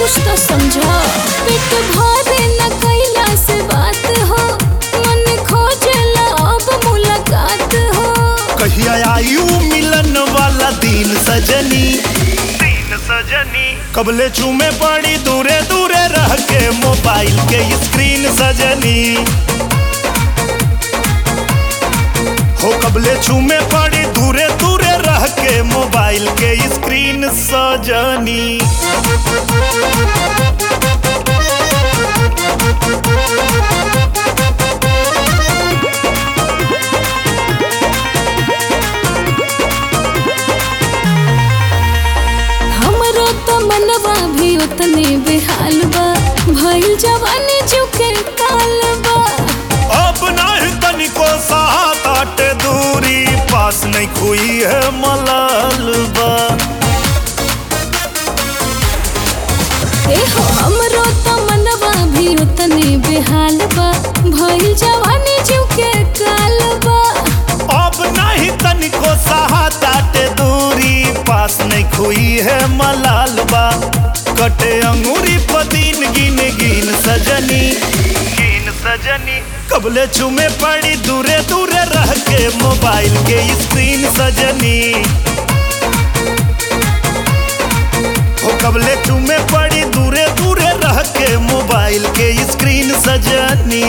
कुछ तो समझा पेट भरे न कैला से बात हो मन खोजला अब मुलाकात हो कहिया आयु मिलन वाला दिन सजनी तीन सजनी कबले चूमे पड़ी दूरे दूरे रह के मोबाइल के स्क्रीन सजनी हो कबले चूमे पड़ी दूरे दूरे रह के मोबाइल के स्क्रीन सजनी हमरो तो मनवा भी उतने बेहाल बा भइल जवानी झुके काल बा अब नहीं तनिको साथ आटे दूरी पास नहीं खुई है मलाल बा ए हो हमरो तो मनवा भी उतने बेहाल बा भइल जवानी झुके काल बा अब नहीं तनिको साथ आटे दूरी पास नहीं खुई है मलाल बा कटे अंगूरी पदीन गिन गिन सजनी तीन सजनी कबले चुमे पड़ी दूरे दूरे रह के मोबाइल के स्क्रीन सजनी हो कबले चुमे पड़ी दूरे दूरे रह के मोबाइल के स्क्रीन सजनी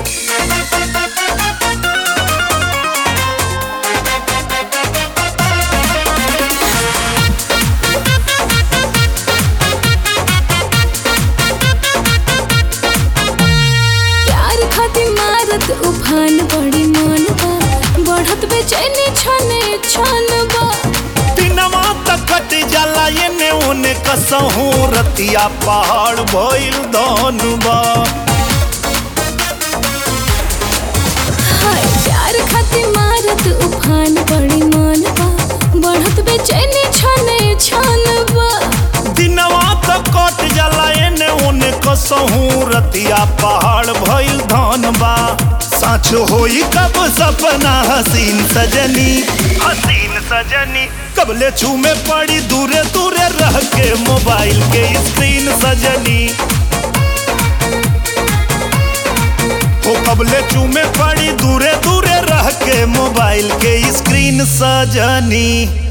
प्यार खातिर मारत उफान बड़ी मन बा बढ़त बेचैनी छने छन बा दिनवा तक कट जाला एने ओने कसहू रतिया पहाड़ भइल धनुबा हाय प्यार खातिर मारत उफान बड़ी मन बा बढ़त बेचैनी छने छन बा दिनवा तक कट जाला एने ओने कसहू रतिया पहाड़ भइल धनबा साँच होई कब सपना हसीन सजनी हसीन सजनी कबले चूमे पड़ी दूरे दूरे रह के मोबाइल के स्क्रीन सजनी हो कबले चूमे पड़ी दूरे दूरे रह के मोबाइल के स्क्रीन सजनी